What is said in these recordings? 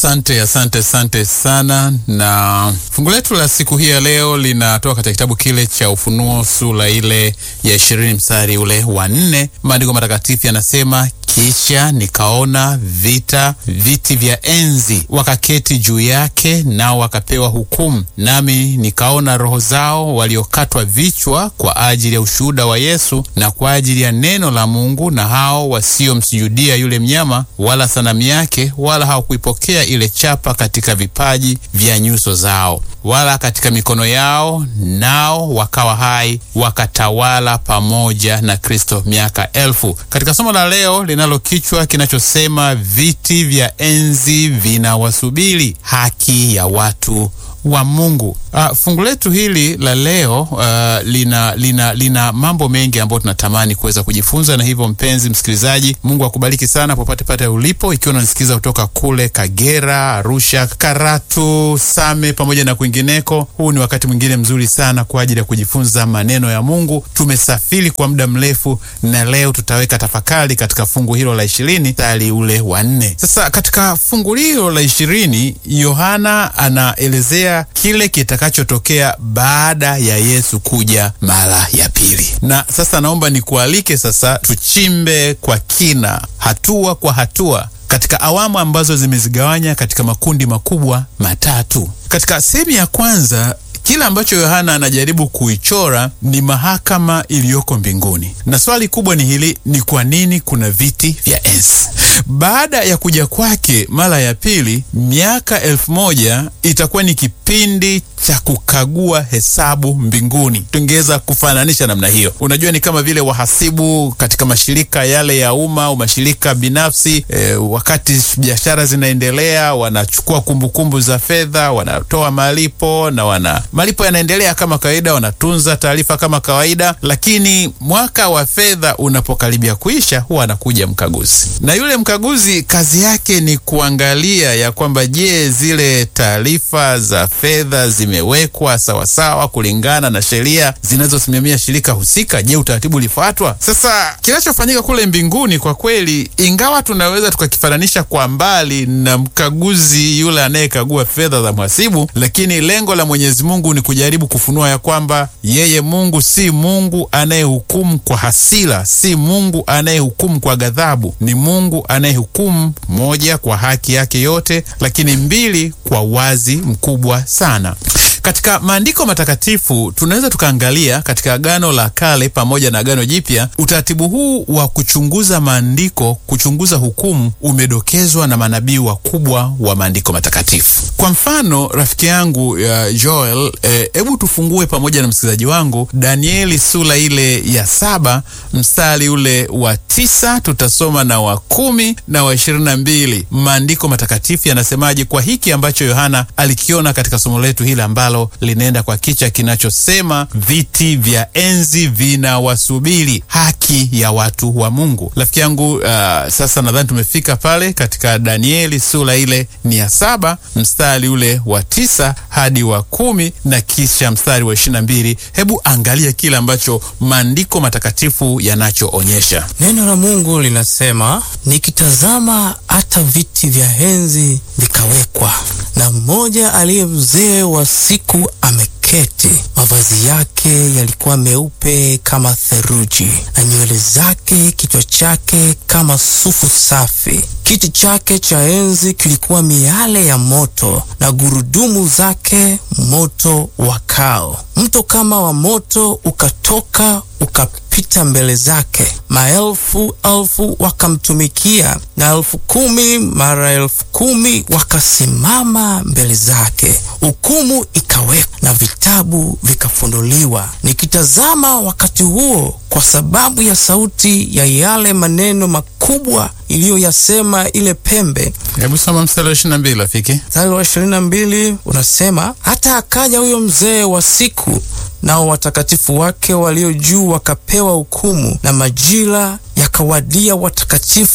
Asante, asante, asante sana. Na fungu letu la siku hii ya leo linatoka katika kitabu kile cha Ufunuo sura ile ya ishirini mstari ule wa nne. Maandiko matakatifu yanasema kisha nikaona vita viti vya enzi, wakaketi juu yake, nao wakapewa hukumu. Nami nikaona roho zao waliokatwa vichwa kwa ajili ya ushuhuda wa Yesu na kwa ajili ya neno la Mungu, na hao wasiomsujudia yule mnyama wala sanamu yake, wala hawakuipokea ile chapa katika vipaji vya nyuso zao wala katika mikono yao, nao wakawa hai wakatawala pamoja na Kristo miaka elfu. Katika somo la leo linalo kichwa kinachosema viti vya enzi vinawasubiri haki ya watu wa Mungu. Uh, fungu letu hili la leo uh, lina, lina, lina mambo mengi ambayo tunatamani kuweza kujifunza, na hivyo mpenzi msikilizaji, Mungu akubariki sana popote pale ulipo, ikiwa unanisikiliza kutoka kule Kagera, Arusha, Karatu, Same pamoja na kwingineko. Huu ni wakati mwingine mzuri sana kwa ajili ya kujifunza maneno ya Mungu. Tumesafiri kwa muda mrefu, na leo tutaweka tafakari katika fungu hilo la ishirini mstari ule wa nne. Sasa katika fungu hilo la ishirini Yohana anaelezea kile kitakachotokea baada ya Yesu kuja mara ya pili. Na sasa naomba nikualike sasa tuchimbe kwa kina, hatua kwa hatua katika awamu ambazo zimezigawanya katika makundi makubwa matatu. Katika sehemu ya kwanza kile ambacho Yohana anajaribu kuichora ni mahakama iliyoko mbinguni, na swali kubwa ni hili: ni kwa nini kuna viti vya enzi? Baada ya kuja kwake mara ya pili, miaka elfu moja itakuwa ni kipindi cha kukagua hesabu mbinguni. Tungeweza kufananisha namna hiyo. Unajua, ni kama vile wahasibu katika mashirika yale ya umma au mashirika binafsi e, wakati biashara zinaendelea, wanachukua kumbukumbu za fedha, wanatoa malipo na wana malipo yanaendelea kama kawaida, wanatunza taarifa kama kawaida, lakini mwaka wa fedha unapokaribia kuisha, huwa anakuja mkaguzi, na yule mkaguzi kazi yake ni kuangalia ya kwamba je, zile taarifa za fedha zimewekwa sawasawa kulingana na sheria zinazosimamia shirika husika. Je, utaratibu ulifuatwa? Sasa kinachofanyika kule mbinguni kwa kweli, ingawa tunaweza tukakifananisha kwa mbali na mkaguzi yule anayekagua fedha za mhasibu, lakini lengo la Mwenyezi Mungu ni kujaribu kufunua ya kwamba yeye Mungu si Mungu anayehukumu kwa hasira, si Mungu anayehukumu kwa ghadhabu. Ni Mungu anayehukumu, moja, kwa haki yake yote, lakini mbili, kwa wazi mkubwa sana. Katika maandiko matakatifu tunaweza tukaangalia katika Agano la Kale pamoja na Agano Jipya, utaratibu huu wa kuchunguza maandiko, kuchunguza hukumu, umedokezwa na manabii wakubwa wa maandiko matakatifu. Kwa mfano, rafiki yangu ya Joel, hebu e, tufungue pamoja na msikilizaji wangu Danieli sura ile ya saba mstari ule wa tisa tutasoma na wa kumi na wa ishirini na mbili. Maandiko matakatifu yanasemaje kwa hiki ambacho Yohana alikiona katika somo letu hili ambalo linaenda kwa kichwa kinachosema viti vya enzi vinawasubiri haki ya watu wa Mungu. Rafiki yangu, uh, sasa nadhani tumefika pale katika Danieli sura ile ni ya saba mstari ule wa tisa hadi wa kumi na kisha mstari wa ishirini na mbili. Hebu angalia kile ambacho maandiko matakatifu yanachoonyesha. Neno la Mungu linasema, nikitazama hata viti vya enzi vikawekwa, na mmoja aliye mzee wa siku ameketi. Mavazi yake yalikuwa meupe kama theluji, na nywele zake kichwa chake kama sufu safi. Kiti chake cha enzi kilikuwa miale ya moto, na gurudumu zake moto wakao. Mto kama wa moto ukatoka ukapita mbele zake. Maelfu elfu wakamtumikia, na elfu kumi mara elfu kumi wakasimama mbele zake. Hukumu ikawekwa na vitabu vikafunuliwa. Nikitazama wakati huo, kwa sababu ya sauti ya yale maneno makubwa iliyoyasema ile pembe. Hebu soma mstari wa ishirini na mbili rafiki. Mstari wa ishirini na mbili unasema, hata akaja huyo mzee wa siku nao watakatifu wake walio juu wakapewa hukumu, na majira yakawadia watakatifu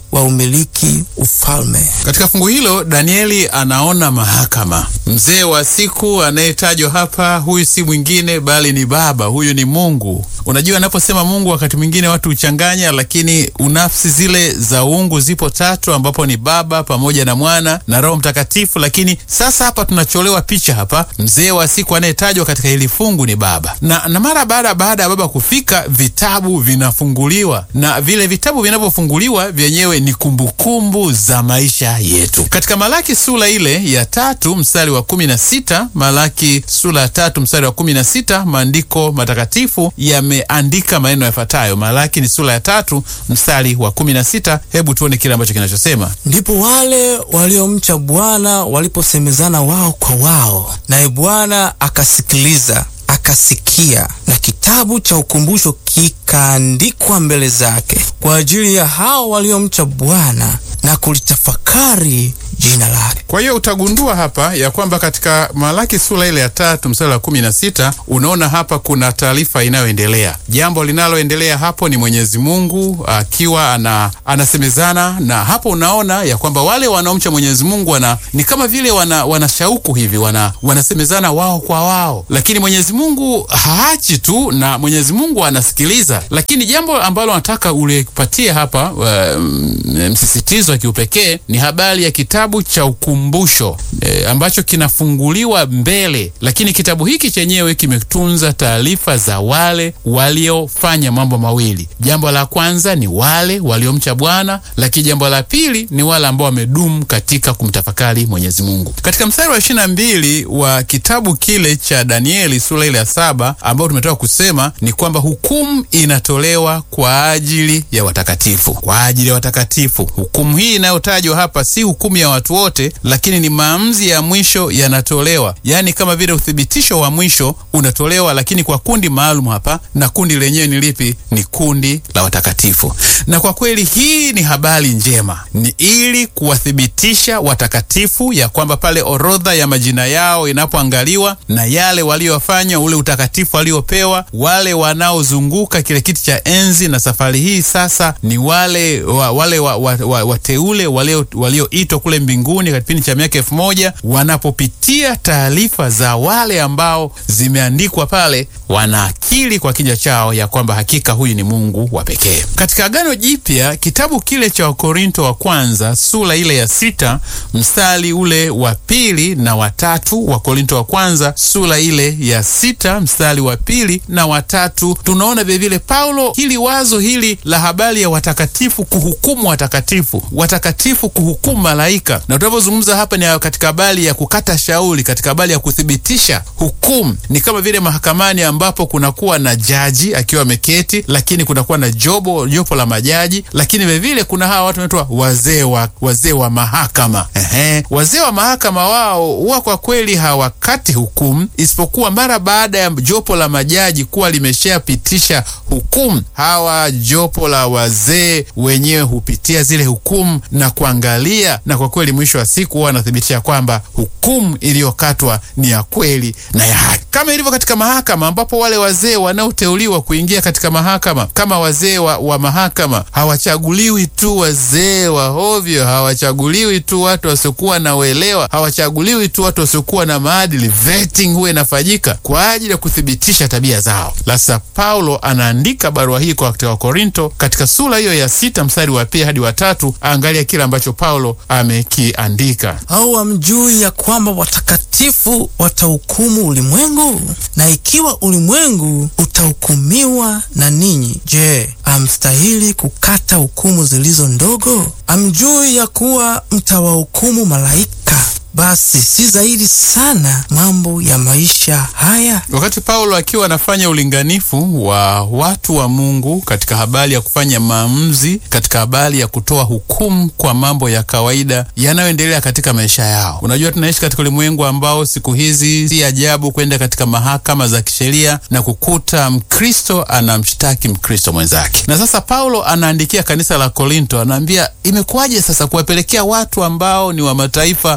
wa umiliki ufalme. Katika fungu hilo Danieli anaona mahakama. Mzee wa siku anayetajwa hapa, huyu si mwingine bali ni Baba, huyu ni Mungu. Unajua, anaposema Mungu wakati mwingine watu huchanganya, lakini unafsi zile za uungu zipo tatu, ambapo ni Baba pamoja na Mwana na Roho Mtakatifu. Lakini sasa hapa tunacholewa picha hapa, mzee wa siku anayetajwa katika hili fungu ni Baba, na, na mara baada baada ya Baba kufika, vitabu vinafunguliwa, na vile vitabu vinavyofunguliwa vyenyewe ni kumbukumbu za maisha yetu. Katika Malaki sura ile ya tatu mstari wa kumi na sita Malaki sura ya tatu mstari wa kumi na sita maandiko matakatifu yameandika maneno yafuatayo. Malaki ni sura ya tatu mstari wa kumi na sita Hebu tuone kile ambacho kinachosema. Ndipo wale waliomcha Bwana waliposemezana wao kwa wao, naye Bwana akasikiliza akasikia, na kitabu cha ukumbusho kikaandikwa mbele zake kwa ajili ya hao waliomcha Bwana na kulitafakari jina lake. Kwa hiyo utagundua hapa ya kwamba katika Malaki sura ile ya tatu mstari wa kumi na sita unaona hapa kuna taarifa inayoendelea. Jambo linaloendelea hapo ni Mwenyezi Mungu akiwa ana, anasemezana na hapo, unaona ya kwamba wale wanaomcha Mwenyezi Mungu wana, ni kama vile wana, wana shauku hivi wana, wanasemezana wao kwa wao, lakini Mwenyezi Mungu haachi tu, na Mwenyezi Mungu anasikiliza. Lakini jambo ambalo nataka ulipatie hapa uh, msisitizo wa kiupekee ni habari ya kitabu cha ukumbusho e, ambacho kinafunguliwa mbele, lakini kitabu hiki chenyewe kimetunza taarifa za wale waliofanya mambo mawili. Jambo la kwanza ni wale waliomcha Bwana, lakini jambo la pili ni wale ambao wamedumu katika kumtafakari Mwenyezi Mungu. Katika mstari wa ishirini na mbili wa kitabu kile cha Danieli sura ile ya saba ambao tumetoka kusema ni kwamba hukumu inatolewa kwa ajili ya watakatifu, kwa ajili ya watakatifu. Hukumu hii inayotajwa hapa si hukumu ya watu wote, lakini ni maamuzi ya mwisho yanatolewa, yaani kama vile uthibitisho wa mwisho unatolewa, lakini kwa kundi maalum hapa, na kundi lenyewe ni lipi? Ni kundi la watakatifu. Na kwa kweli hii ni habari njema, ni ili kuwathibitisha watakatifu ya kwamba pale orodha ya majina yao inapoangaliwa na yale waliofanya, ule utakatifu waliopewa, wale wanaozunguka kile kiti cha enzi, na safari hii sasa ni wale wa, wale wa, wa, wa, wateule walioitwa kule mbinguni katika kipindi cha miaka elfu moja wanapopitia taarifa za wale ambao zimeandikwa pale, wanaakili kwa kinywa chao ya kwamba hakika huyu ni Mungu wa pekee. Katika Agano Jipya, kitabu kile cha Wakorinto wa kwanza sura ile ya sita mstari ule wa pili na watatu, Wakorinto wa kwanza sura ile ya sita mstari wa pili na watatu, tunaona vilevile Paulo hili wazo hili la habari ya watakatifu kuhukumu watakatifu, watakatifu kuhukumu malaika na tunavyozungumza hapa ni katika habari ya kukata shauri, katika habari ya kuthibitisha hukumu. Ni kama vile mahakamani ambapo kunakuwa na jaji akiwa ameketi, lakini kunakuwa na jobo jopo la majaji, lakini vilevile kuna hawa watu wanaitwa wazee wa wazee wa mahakama. Ehe, wazee wa mahakama wao huwa kwa kweli hawakati hukumu, isipokuwa mara baada ya jopo la majaji kuwa limeshapitisha hukumu, hawa jopo la wazee wenyewe hupitia zile hukumu na kuangalia na kwa kweli mwisho wa siku huwa anathibitisha kwamba hukumu iliyokatwa ni ya kweli na ya haki, kama ilivyo katika mahakama, ambapo wale wazee wanaoteuliwa kuingia katika mahakama kama wazee wa, wa mahakama hawachaguliwi tu wazee wa hovyo, hawachaguliwi tu watu wasiokuwa na uelewa, hawachaguliwi tu watu wasiokuwa na maadili. Vetting huwa inafanyika kwa ajili ya kuthibitisha tabia zao. Sasa Paulo anaandika barua hii kwa Wakorinto katika sura hiyo ya sita mstari wa pili hadi wa tatu. Angalia kile ambacho Paulo amekiandika. Au hamjui ya kwamba watakatifu watahukumu ulimwengu? Na ikiwa ulimwengu utahukumiwa na ninyi, je, amstahili kukata hukumu zilizo ndogo? Amjui ya kuwa mtawahukumu malaika? Basi si zaidi sana mambo ya maisha haya. Wakati Paulo akiwa anafanya ulinganifu wa watu wa Mungu katika habari ya kufanya maamuzi, katika habari ya kutoa hukumu kwa mambo ya kawaida yanayoendelea katika maisha yao. Unajua, tunaishi katika ulimwengu ambao siku hizi si ajabu kwenda katika mahakama za kisheria na kukuta Mkristo anamshtaki Mkristo mwenzake. Na sasa Paulo anaandikia kanisa la Korinto, anaambia imekuwaje sasa kuwapelekea watu ambao ni wa mataifa kuwapelekea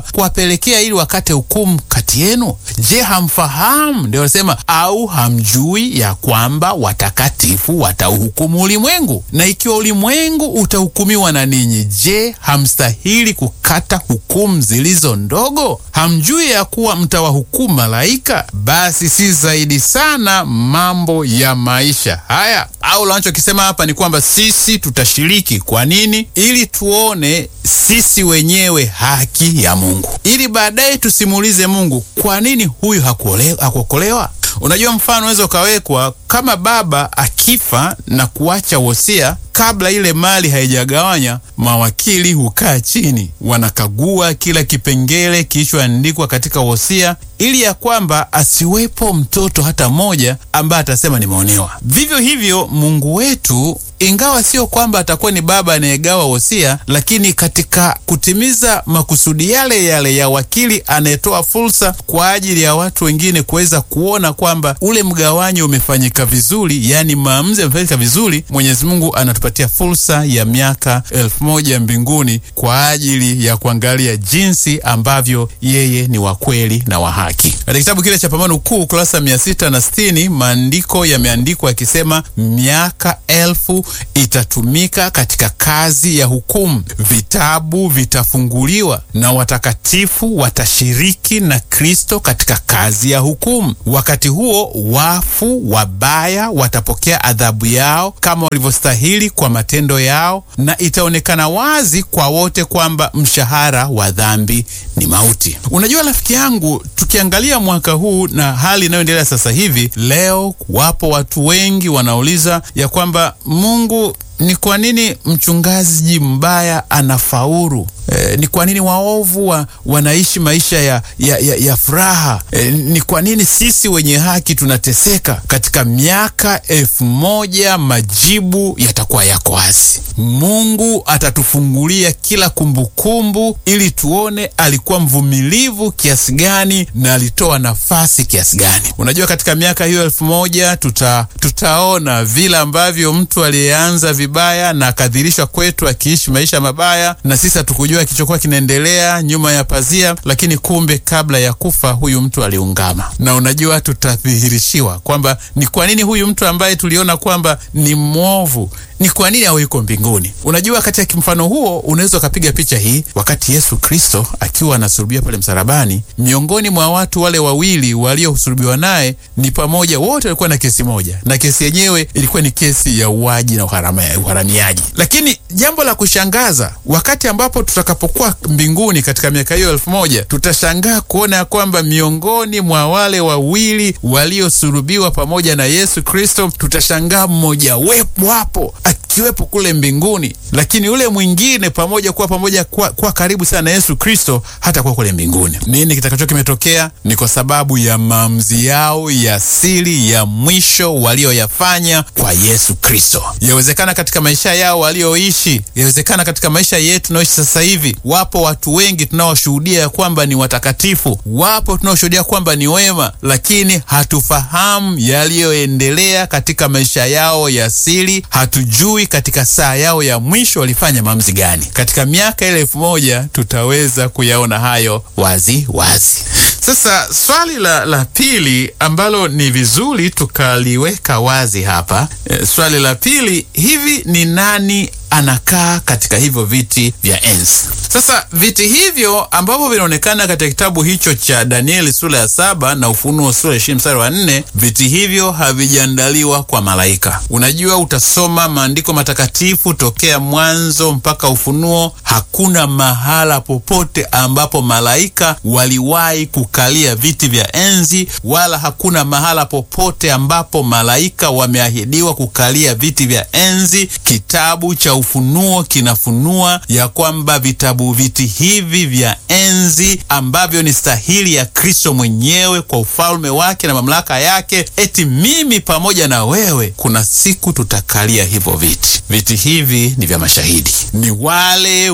mnapelekea ili wakate hukumu kati yenu? Je, hamfahamu? Ndio wanasema au hamjui ya kwamba watakatifu watauhukumu ulimwengu? Na ikiwa ulimwengu utahukumiwa na ninyi, je, hamstahili kukata hukumu zilizo ndogo? Hamjui ya kuwa mtawahukumu malaika? Basi si zaidi sana mambo ya maisha haya. Au anachokisema hapa ni kwamba sisi tutashiriki. Kwa nini? Ili tuone sisi wenyewe haki ya Mungu, ili baadaye tusimuulize Mungu, kwa nini huyu hakuokolewa? Unajua, mfano unaweza ukawekwa kama baba akifa na kuacha wosia kabla ile mali haijagawanya, mawakili hukaa chini, wanakagua kila kipengele kilichoandikwa katika wosia, ili ya kwamba asiwepo mtoto hata mmoja ambaye atasema nimeonewa. Vivyo hivyo Mungu wetu ingawa sio kwamba atakuwa ni baba anayegawa wosia, lakini katika kutimiza makusudi yale yale ya wakili anayetoa fursa kwa ajili ya watu wengine kuweza kuona kwamba ule mgawanyo umefanyika vizuri, yaani maamuzi yamefanyika vizuri, Mwenyezi Mungu anatupatia fursa ya miaka elfu moja mbinguni kwa ajili ya kuangalia jinsi ambavyo yeye ni wa kweli na wa haki. Katika kitabu kile cha Pambano Kuu kurasa mia sita na sitini maandiko yameandikwa yakisema miaka elfu itatumika katika kazi ya hukumu, vitabu vitafunguliwa na watakatifu watashiriki na Kristo katika kazi ya hukumu. Wakati huo wafu wabaya watapokea adhabu yao kama walivyostahili kwa matendo yao, na itaonekana wazi kwa wote kwamba mshahara wa dhambi ni mauti. Unajua rafiki yangu, tukiangalia mwaka huu na hali inayoendelea sasa hivi, leo wapo watu wengi wanauliza ya kwamba Mungu ni kwa nini mchungaji mbaya anafaulu? E, ni kwa nini waovu wa, wanaishi maisha ya, ya, ya, ya furaha? E, ni kwa nini sisi wenye haki tunateseka? Katika miaka elfu moja majibu yatakuwa yako wazi. Mungu atatufungulia kila kumbukumbu kumbu, ili tuone alikuwa mvumilivu kiasi gani na alitoa nafasi kiasi gani. Unajua, katika miaka hiyo elfu moja tuta, tutaona vile ambavyo mtu aliyeanza vibaya na akadhirishwa kwetu akiishi maisha mabaya, na sisi hatukujua kilichokuwa kinaendelea nyuma ya pazia, lakini kumbe kabla ya kufa huyu mtu aliungama. Na unajua, tutadhihirishiwa kwamba ni kwa nini huyu mtu ambaye tuliona kwamba ni mwovu ni kwa nini awe yuko mbinguni. Unajua, katika mfano huo unaweza ukapiga picha hii, wakati Yesu Kristo akiwa anasulubiwa pale msalabani, miongoni mwa watu wale wawili waliosulubiwa naye ni pamoja, wote walikuwa na kesi moja, na kesi yenyewe ilikuwa ni kesi ya uaji na uharamiaji. Lakini jambo la kushangaza, wakati ambapo tutakapokuwa mbinguni katika miaka hiyo elfu moja tutashangaa kuona ya kwamba miongoni mwa wale wawili waliosulubiwa pamoja na Yesu Kristo, tutashangaa mmoja wepo hapo akiwepo kule mbinguni, lakini yule mwingine pamoja kuwa pamoja kuwa, kuwa karibu sana na Yesu Kristo hata kuwa kule mbinguni. Nini kitakacho kimetokea? Ni kwa sababu ya maamuzi yao ya siri ya mwisho walioyafanya kwa Yesu Kristo. Yawezekana katika maisha yao walioishi, yawezekana katika maisha yetu tunaoishi sasa hivi, wapo watu wengi tunaoshuhudia ya kwamba ni watakatifu, wapo tunaoshuhudia kwamba ni wema, lakini hatufahamu yaliyoendelea katika maisha yao ya siri, hatujui katika saa yao ya mwisho walifanya maamuzi gani. Katika miaka ile elfu moja tutaweza kuyaona hayo wazi wazi. Sasa swali la, la pili ambalo ni vizuri tukaliweka wazi hapa e, swali la pili, hivi ni nani anakaa katika hivyo viti vya enzi. Sasa viti hivyo ambavyo vinaonekana katika kitabu hicho cha Danieli sura ya saba na Ufunuo sura ya ishirini mstari wa nne viti hivyo havijaandaliwa kwa malaika. Unajua, utasoma maandiko matakatifu tokea Mwanzo mpaka Ufunuo, hakuna mahala popote ambapo malaika waliwahi kukalia viti vya enzi, wala hakuna mahala popote ambapo malaika wameahidiwa kukalia viti vya enzi. Kitabu cha Ufunuo kinafunua ya kwamba vitabu viti hivi vya enzi ambavyo ni stahili ya Kristo mwenyewe kwa ufalme wake na mamlaka yake, eti mimi pamoja na wewe, kuna siku tutakalia hivyo viti. Viti hivi ni vya mashahidi, ni wale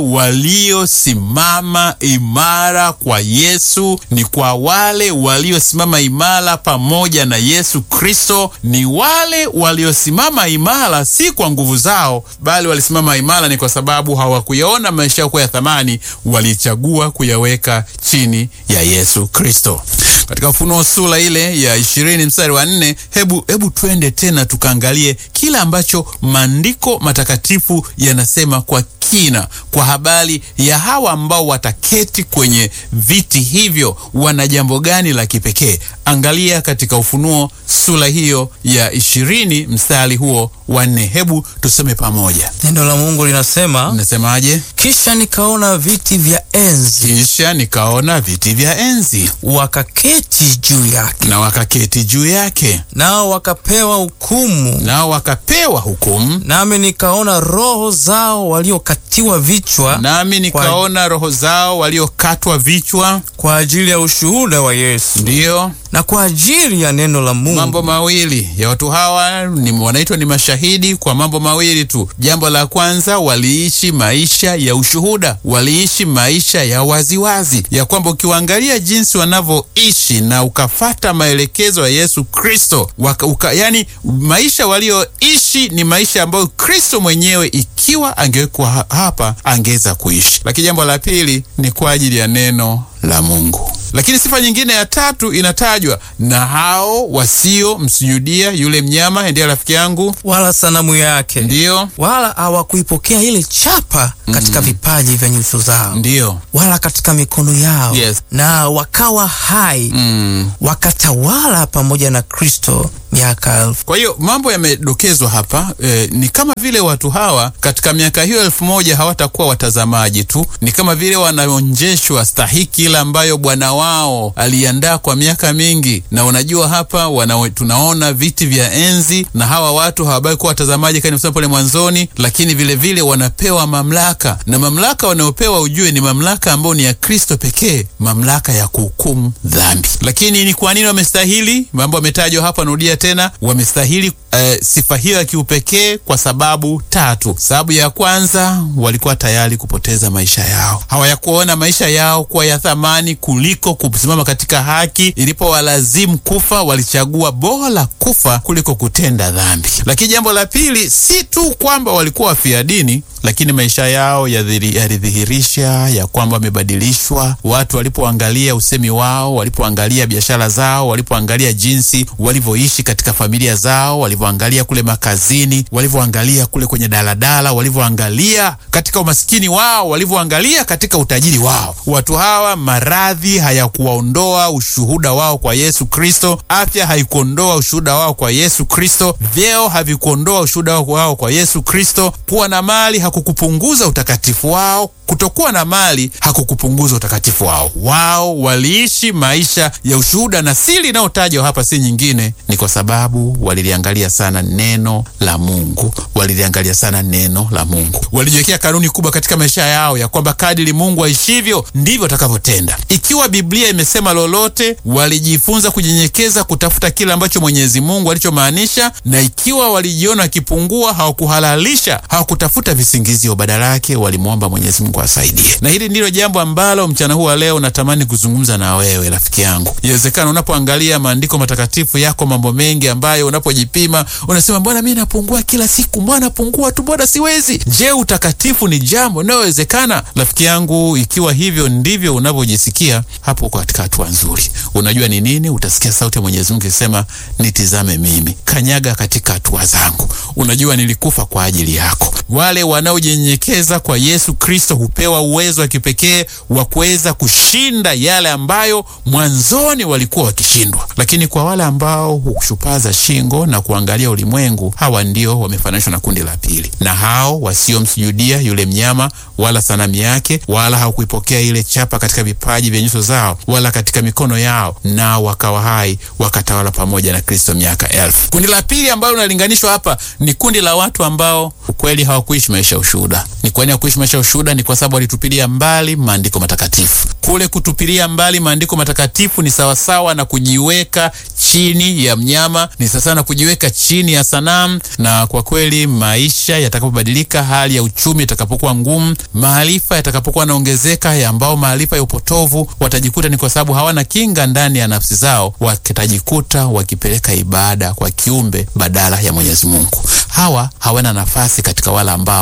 waliosimama imara kwa Yesu, ni kwa wale waliosimama imara pamoja na Yesu Kristo, ni wale waliosimama imara si kwa nguvu zao, bali walisimama walisimama imara ni kwa sababu hawakuyaona maisha yao kuwa ya thamani, walichagua kuyaweka chini ya Yesu Kristo. Katika Ufunuo sura ile ya ishirini mstari wa nne hebu hebu twende tena tukaangalie kila ambacho maandiko matakatifu yanasema kwa kina kwa habari ya hawa ambao wataketi kwenye viti hivyo, wana jambo gani la kipekee? Angalia katika Ufunuo sura hiyo ya ishirini mstari huo wa nne. Hebu tusome pamoja. Neno la Mungu linasema, Nasemaje? kisha nikaona viti vya enzi, Kisha nikaona viti vya enzi wakaketi juu yake, na wakaketi juu yake, nao wakapewa hukumu. nao wakapewa hukumu. Nami nikaona roho zao waliokatiwa vichwa Nami nikaona roho zao waliokatwa vichwa, kwa ajili ya ushuhuda wa Yesu ndiyo na kwa ajili ya neno la Mungu. mambo mawili ya watu hawa ni wanaitwa ni mashahidi kwa mambo mawili tu. Jambo la kwanza, waliishi maisha ya ushuhuda, waliishi maisha ya waziwazi, ya kwamba ukiwaangalia jinsi wanavyoishi na ukafata maelekezo ya Yesu Kristo waka, uka, yani maisha walioishi ni maisha ambayo Kristo mwenyewe ikiwa angewekwa ha- hapa angeweza kuishi. Lakini jambo la pili ni kwa ajili ya neno la Mungu. Lakini sifa nyingine ya tatu inatajwa na hao wasio msujudia yule mnyama, ndiye rafiki yangu, wala sanamu yake, ndiyo wala hawakuipokea ile chapa katika vipaji vya nyuso zao, ndiyo wala katika mikono yao, Yes. na wakawa hai mm. wakatawala pamoja na Kristo miaka elfu. Kwa hiyo mambo yamedokezwa hapa e, ni kama vile watu hawa katika miaka hiyo elfu moja hawatakuwa watazamaji tu, ni kama vile wanaonjeshwa stahiki ile ambayo Bwana wao aliandaa kwa miaka mingi. Na unajua hapa wana, tunaona viti vya enzi, na hawa watu hawabaki kuwa watazamaji kama nimesema pale mwanzoni, lakini vile vile wanapewa mamlaka, na mamlaka wanayopewa ujue ni mamlaka ambayo ni ya Kristo pekee, mamlaka ya kuhukumu dhambi. Lakini ni kwa nini wamestahili? Mambo yametajwa hapa, narudia tena, wamestahili eh, sifa hiyo ya kiupekee kwa sababu tatu. Sababu ya kwanza, walikuwa tayari kupoteza maisha yao, hawayakuona maisha yao kuwa ya thamani kuliko kusimama katika haki. Ilipowalazimu kufa, walichagua bora kufa kuliko kutenda dhambi. Lakini jambo la pili, si tu kwamba walikuwa wafia dini lakini maisha yao yadhiri- yalidhihirisha ya kwamba wamebadilishwa. Watu walipoangalia usemi wao, walipoangalia biashara zao, walipoangalia jinsi walivyoishi katika familia zao, walivyoangalia kule makazini, walivyoangalia kule kwenye daladala, walivyoangalia katika umaskini wao, walivyoangalia katika utajiri wao, watu hawa, maradhi hayakuwaondoa ushuhuda wao kwa Yesu Kristo, afya haikuondoa ushuhuda wao kwa Yesu Kristo, vyeo havikuondoa ushuhuda wao kwa Yesu Kristo, kuwa na mali hakukupunguza utakatifu wao, kutokuwa na mali hakukupunguza utakatifu wao. Wao waliishi maisha ya ushuhuda, na siri inayotajwa hapa si nyingine, ni kwa sababu waliliangalia sana neno la Mungu, waliliangalia sana neno la Mungu, walijiwekea kanuni kubwa katika maisha yao ya kwamba kadiri Mungu aishivyo ndivyo watakavyotenda. Ikiwa Biblia imesema lolote, walijifunza kunyenyekeza, kutafuta kile ambacho Mwenyezi Mungu alichomaanisha, na ikiwa walijiona wakipungua, hawakuhalalisha, hawakutafuta visingizio, badala yake walimwomba Mwenyezi Mungu asaidie. Na hili ndilo jambo ambalo mchana huu wa leo natamani kuzungumza na wewe rafiki yangu. Inawezekana unapoangalia maandiko matakatifu yako mambo mengi ambayo unapojipima unasema, mbona mi napungua kila siku, mbona napungua tu, mbona siwezi. Je, utakatifu ni jambo linalowezekana? Rafiki yangu, ikiwa hivyo ndivyo unavyojisikia, hapo uko katika hatua nzuri. Unajua ni nini? Utasikia sauti ya Mwenyezi Mungu ikisema, nitizame mimi, kanyaga katika hatua zangu. Unajua nilikufa kwa ajili yako. Wale wanaojinyenyekeza kwa Yesu Kristo hupewa uwezo wa kipekee wa kuweza kushinda yale ambayo mwanzoni walikuwa wakishindwa. Lakini kwa wale ambao hushupaza shingo na kuangalia ulimwengu, hawa ndio wamefananishwa na kundi la pili, na hao wasiomsujudia yule mnyama wala sanamu yake, wala hawakuipokea ile chapa katika vipaji vya nyuso zao wala katika mikono yao, nao wakawa hai wakatawala pamoja na Kristo miaka elfu. Kundi la pili ambalo linalinganishwa hapa ni kundi la watu ambao ukweli hawakuishi maisha ya ushuhuda. Ni kwa nini hawakuishi maisha ya ushuhuda? Ni kwa sababu walitupilia mbali maandiko matakatifu. Kule kutupilia mbali maandiko matakatifu ni sawasawa na kujiweka chini ya mnyama, ni sawasawa na kujiweka chini ya sanamu. Na kwa kweli maisha yatakapobadilika, hali ya uchumi itakapokuwa ngumu, maarifa yatakapokuwa yanaongezeka, ya ambao maarifa ya upotovu, watajikuta ni kwa sababu hawana kinga ndani ya nafsi zao, watajikuta wakipeleka ibada kwa kiumbe badala ya Mwenyezi Mungu. Hawa hawana nafasi katika wale ambao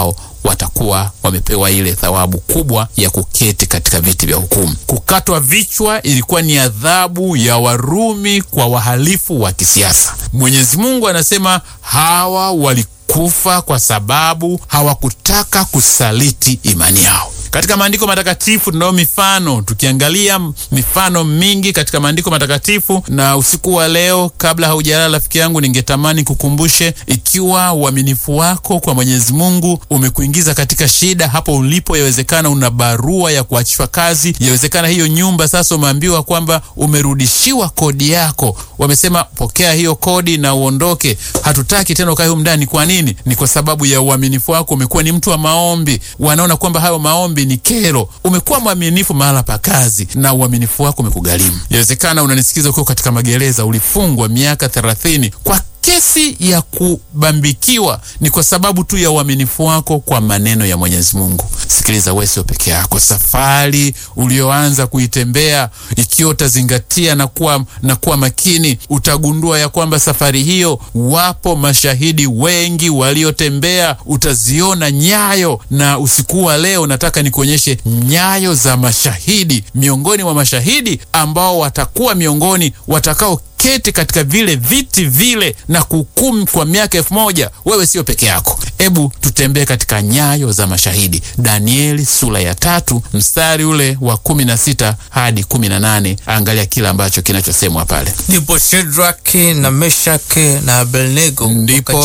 watakuwa wamepewa ile thawabu kubwa ya kuketi katika viti vya hukumu. Kukatwa vichwa ilikuwa ni adhabu ya Warumi kwa wahalifu wa kisiasa. Mwenyezi Mungu anasema hawa walikufa kwa sababu hawakutaka kusaliti imani yao. Katika maandiko matakatifu tunayo mifano, tukiangalia mifano mingi katika maandiko matakatifu. Na usiku wa leo, kabla haujalala, rafiki yangu, ningetamani kukumbushe, ikiwa uaminifu wako kwa Mwenyezi Mungu umekuingiza katika shida hapo ulipo, yawezekana una barua ya kuachishwa kazi, yawezekana hiyo nyumba sasa umeambiwa kwamba umerudishiwa kodi yako, wamesema pokea hiyo kodi na uondoke, hatutaki tena ukae humu ndani. Kwa nini? Ni kwa sababu ya uaminifu wako. Umekuwa ni mtu wa maombi, wanaona kwamba hayo maombi ni kero. Umekuwa mwaminifu mahala pa kazi na uaminifu wako umekugharimu. Inawezekana unanisikiza ukiwa katika magereza, ulifungwa miaka thelathini kwa kesi ya kubambikiwa, ni kwa sababu tu ya uaminifu wako kwa maneno ya Mwenyezi Mungu. Sikiliza, wewe sio peke yako. Safari ulioanza kuitembea, ikiwa utazingatia na kuwa, na kuwa makini, utagundua ya kwamba safari hiyo wapo mashahidi wengi waliotembea, utaziona nyayo. Na usiku wa leo nataka nikuonyeshe nyayo za mashahidi, miongoni mwa mashahidi ambao watakuwa miongoni watakao keti katika vile viti vile na kuhukumu kwa miaka elfu moja. Wewe sio peke yako. Hebu tutembee katika nyayo za mashahidi. Danieli sura ya tatu mstari ule wa kumi na sita hadi kumi na nane. Angalia kile ambacho kinachosemwa pale. Ndipo Shedraki na Meshake na Abednego Ndipo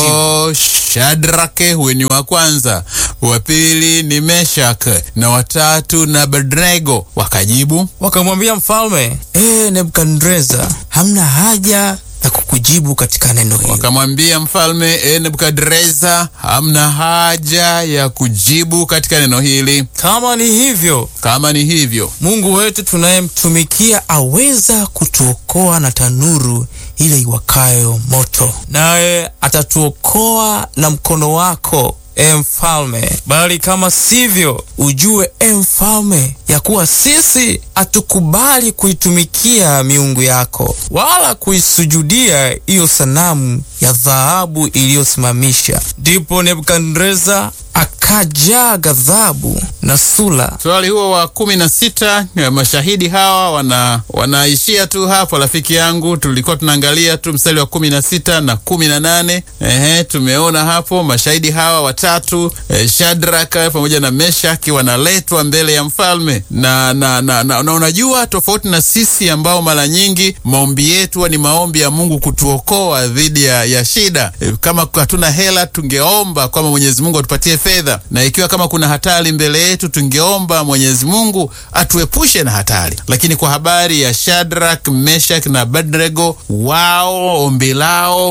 Shadrake, huyu ni wa kwanza, wa pili ni Meshak na watatu na Abednego wakajibu wakamwambia mfalme, ee Nebukadreza, hamna haja ya kukujibu katika neno hili. wakamwambia mfalme, e Nebukadreza, hamna haja ya kujibu katika neno hili. Kama ni hivyo, Kama ni hivyo, Mungu wetu tunayemtumikia aweza kutuokoa na tanuru ile iwakayo moto, naye atatuokoa na mkono wako, e mfalme. Bali kama sivyo, ujue e mfalme, ya kuwa sisi hatukubali kuitumikia miungu yako, wala kuisujudia hiyo sanamu ya dhahabu iliyosimamisha. Ndipo Nebukadreza akajaa ghadhabu na sura swali huo wa kumi na sita ya mashahidi hawa wana wanaishia tu hapo. Rafiki yangu, tulikuwa tunaangalia tu mstari wa kumi na sita na kumi na nane. Ehe, tumeona hapo mashahidi hawa watatu eh, Shadraka pamoja na Meshaki wanaletwa mbele ya mfalme na na, na, na, na unajua tofauti na sisi ambao mara nyingi maombi yetu ni maombi ya Mungu kutuokoa dhidi ya, ya shida. Eh, Kama hatuna hela tungeomba kwamba Mwenyezi Mungu atupatie fedha, na ikiwa kama kuna hatari mbele yetu tungeomba Mwenyezi Mungu atuepushe na hatari. Lakini kwa habari ya Shadrach, Meshach na Abednego, wao ombi lao